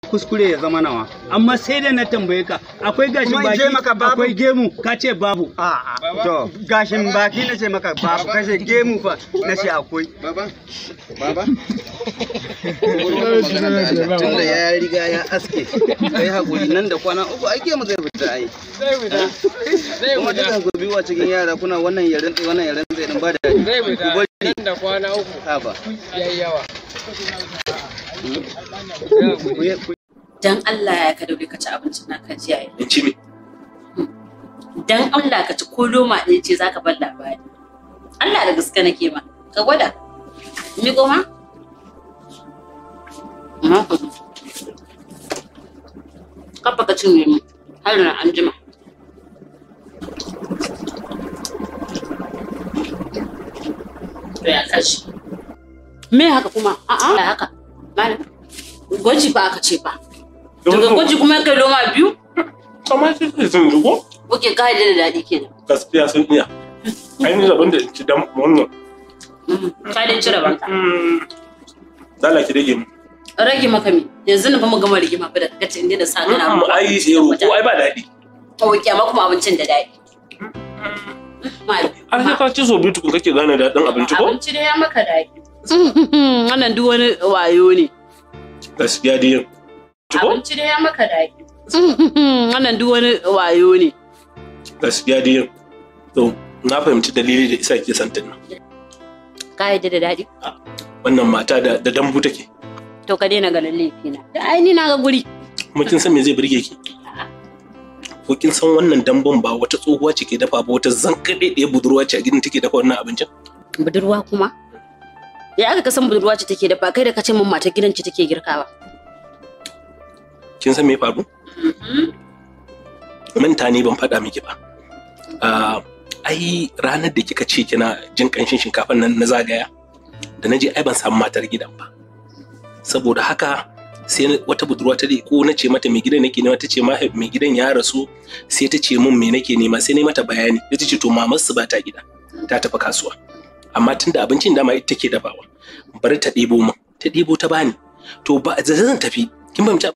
kuskure ya zama nawa amma sai da na tambaye ka akwai gashin Kuma in baki ce maka babu? akwai gemu ka ce babu A'a, to gashin baki na ce maka babu kashe gemu fa na ce akwai. Baba, baba. Tunda ya riga ya aske, kai hakuri nan da kwana uku ake mu zai fita ai. Kuma dukan ku biyu a cikin yara kuna wannan yaren tsaye wannan yaren tsaye din ba da Zai ku fita bari nan da kwana uku ha ba. yayi yawa. dan Allah ya ka daure ka ci abincin nan ka ji yayi in ci me dan Allah ka ci ko loma ɗaya ce zaka bar labari Allah da gaske nake ma ka gwada mi goma kafa ka cinye mu har na an jima to ya kashi me haka kuma a'a ya haka malam gwaji ba aka ce ba daga gwaji kuma kai loma biyu kamar shi ne sun zugo Oke, ka da daɗi kenan. gaskiya sun iya ainihin zaben da in ci dan wannan Ka da cire banka. dala ki rage mu Rage maka mi. Yanzu na fa mu gama rigima fa da kace inda da sa kana. mu ai tsero ko ai ba daɗi Oke, amma kuma abincin da daɗi. Malam. an sai ka ci so biyu tukun kake gane daɗin abinci ko Abinci da ya maka daɗi. Wannan duk wani wayo ne. gaskiya dai yin ci ko Abinci da ya maka daɗi. Wannan duk wani wayo ne. gaskiya dai yin to na fahimci dalili da isa ke santin nan Ka yadda da daɗi? wannan mata da da dambu take To ka daina ganin laifina. Da ai ni na ga guri. kuma kin san me zai burge ki ko kin san wannan dambun ba wata tsohuwa ce ke dafa ba wata zankaɗe ɗaya budurwa ce a gidan take dafa wannan abincin Budurwa kuma? Ya aka kasan budurwa ce take dafa kai da kace min matar gidan ce take girkawa. kin san me ya faru manta ne ban faɗa miki ba Ah, ai ranar da kika ce kina jin ƙanshin shinkafan nan na zagaya da na je ai ban samu matar gidan ba saboda haka sai na- wata budurwa ta dai ko na ce mata mai gidan nake nema ta ce ma mai gidan ya rasu sai ta ce min me nake nema sai na yi mata bayani sai ta ce to mamar su ba ta gida ta tafi kasuwa amma tunda abincin dama ita take dafawa bari ta ɗebo min ta ɗebo ta bani to ba da zan tafi kin fahimci